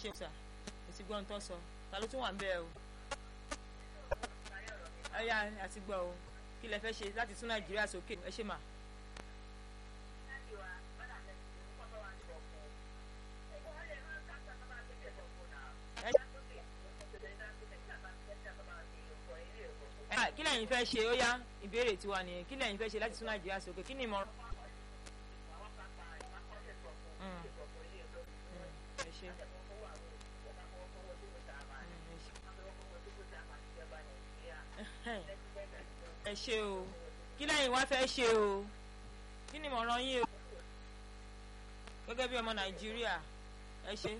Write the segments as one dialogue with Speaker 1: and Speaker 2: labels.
Speaker 1: ṣe sà mo ti gbọ́ ohun tó sọ ta ló tún wà ń bẹ́ẹ̀ o ẹ̀yà àti gbọ́ o kí lẹ fẹ́ ṣe láti tún nàìjíríà sókè ẹ ṣe mà. kí lẹ́yìn fẹ́ ṣe ó yá ìbéèrè tiwa nìyẹn kí lẹ́yìn fẹ́ ṣe láti tún nàìjíríà sókè kí ni ìmọ̀ràn. ẹ ṣe. ẹ ṣe o kí lẹ́yìn wá fẹ́ ṣe o kí ni ìmọ̀ràn yín o gẹ́gẹ́ bí ọmọ nàìjíríà ẹ ṣe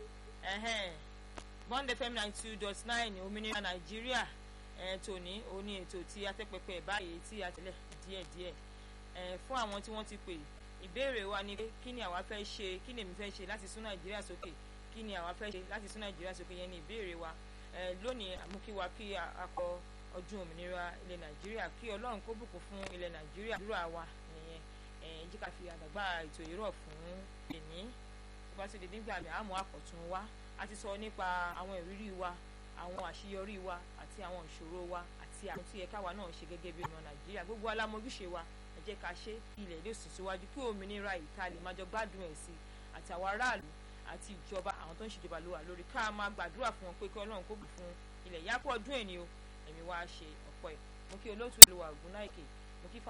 Speaker 1: bond fm ninety two dot nine òmìnira nàìjíríà tòní òní ètò tí atẹ́pẹpẹ báyìí tí a tẹ̀lé díẹ̀díẹ̀ fún àwọn tí wọ́n ti pè ìbéèrè wa ni pé kí ni àwa fẹ́ ṣe kí ni èmi fẹ́ ṣe láti sún nàìjíríà sókè kí ni àwa fẹ́ ṣe láti sún nàìjíríà sókè yẹn ni ìbéèrè wa lónìí àmúkíwa kí akọ ọdún òmìnira ilẹ̀ nàìjíríà kí ọlọ́run kó bùkún fún ilẹ̀ nàìjíríà dúró àwa nìyẹn jí ká fi àdàgbà ètò ìrọ̀ fún èní tó bá ti di nígbà mi àmọ́ àkọ̀tún wa a ti sọ nípa àwọn ìrírí wa àwọn àṣeyọrí wa àti àwọn ìṣòro wa àti àwọn tí ẹ̀ka wa náà ṣe gẹ́gẹ́ bí ọmọ nàìjíríà gbogbo alámọ̀júṣe wa ẹ jẹ́ ká ṣe ilẹ̀ lè sùn síwájú kí òmìnira ìka lè máa jọ gbádùn ẹ̀ sí àti àwọn aráàlú àti ìjọba àwọn tó ń ṣèjọba ló wà lórí ká máa gbàdúrà fún wọn pé kí ọlọ́run kó bù fún ilẹ̀ yàpọ̀ ọdún ẹ̀ ni o ẹ̀mí wa ṣe ọ̀pọ̀ ẹ̀ mo kí olóòtú ìlú wa ògùn náà èké mo kí